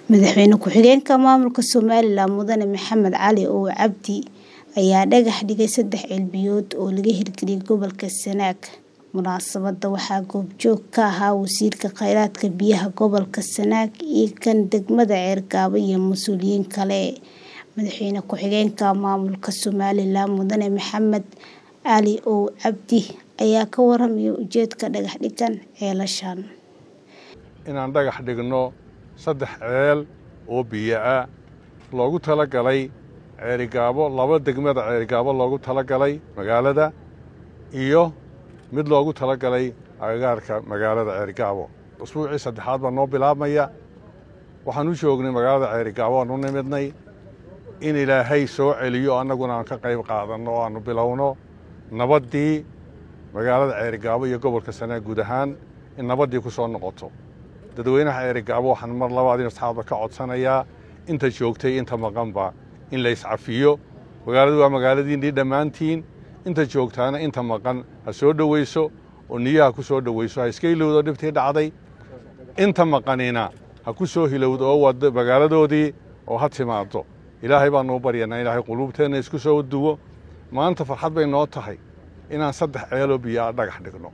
Madaxweyne ku-xigeenka maamulka Somaliland Mudane Maxamed Cali Ow Cabdi ayaa dhagax dhigay saddex ceelbiyood oo laga hirgeliyay gobolka Sanaag. Munaasabadda waxaa goobjoog ka ahaa Wasiirka Kheyraadka Biyaha Gobolka Sanaag iyo kan degmada Ceergabo iyo mas'uuliyiin kale. Madaxweyne ku-xigeenka maamulka Somaliland Mudane Maxamed Cali Ow Cabdi ayaa ka warramay ujeedka dhagax dhiggan ceelashan. inaan dhagax dhigno saddex ceel oo biyo ah loogu talagalay ceerigaabo laba degmada ceerigaabo loogu talagalay magaalada iyo mid loogu talagalay agagaarka magaalada ceerigaabo usbuucii saddexaad baa noo bilaabmaya waxaan u joognay magaalada ceerigaabo aan u nimidnay in ilaahay soo celiyo annaguna aan ka qayb qaadanno oo aanu bilowno nabaddii magaalada ceerigaabo iyo gobolka sanaag guud ahaan in nabaddii ku soo noqoto dadweynaha ceerigaabo waxaan mar labaad in saxaabda ka codsanayaa inta joogtay inta maqanba in la iscafiyo magaaladu waa magaaladiinnii dhammaantiin inta joogtaana inta maqan ha soo dhowayso oo niyaha ku soo dhowayso ha iska ilowdo dhibtii dhacday inta maqanina ha ku soo hilowdo oo wado magaaladoodii oo ha timaado ilaahay baanu u baryanaa ilaahay quluubteenna isku soo duwo maanta farxad bay noo tahay inaan saddex ceeloo biyoa dhagax dhigno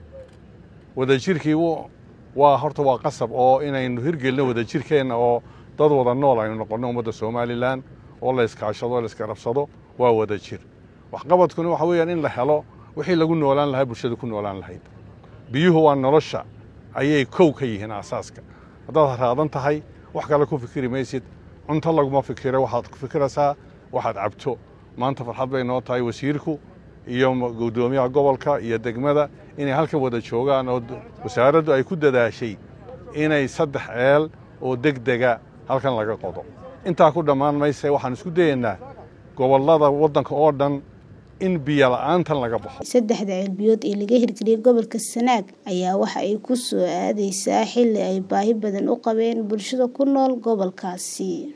wadajirkii waa horta waa qasab oo inaynu hirgelino wadajirkeenna oo dad wada nool aynu noqonno ummadda somalilan oo la iskaashado o la iskarabsado waa wadajir waxqabadkuna waxa weeyaan in la helo wixii lagu noolaan lahaa bulshada ku noolaan lahayd biyuhu waa nolosha ayay kow ka yihiin aasaaska haddaad raadan tahay wax kale ku fikiri maysid cunto laguma fikiro waxaad ku fikiraysaa waxaad cabto maanta farxad bay noo tahay wasiirku iyo guddoomiyaha gobolka iyo degmada inay halkan wada joogaan oo wasaaraddu ay ku dadaashay inay saddex ceel oo degdega halkan laga qodo intaa ku dhammaan mayse waxaan isku dayaynaa gobollada waddanka oo dhan in biyo la'aantan laga baxo saddexda ceelbiyood ee laga hirgeliyay gobolka Sanaag ayaa waxa ay ku soo aadaysaa xilli ay baahi badan u qabeen bulshada ku nool gobolkaasi